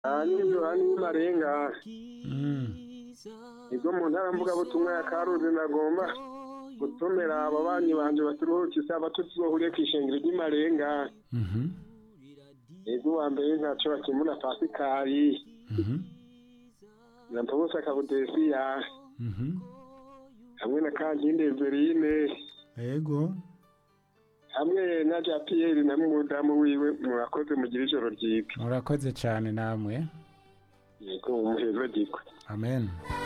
hanyuma hanyuma marenga Mm. nibwo mu ntara mvugabutumwa ya karuzi nagomba gutumira ababanyi banje baturuhuka isabato tuzohuriye kw'ishengero ry'imarenga Mhm. ego wa mbere ntaco bakemura pasikari Mhm. na mpobosa kabudesiya Mhm. hamwe na kankinde verine Ego. hamwe na ja piyeri na mudamu wiwe murakoze mugira ijoro ryiza Murakoze cyane namwe. yego umuheza gikwe Amen.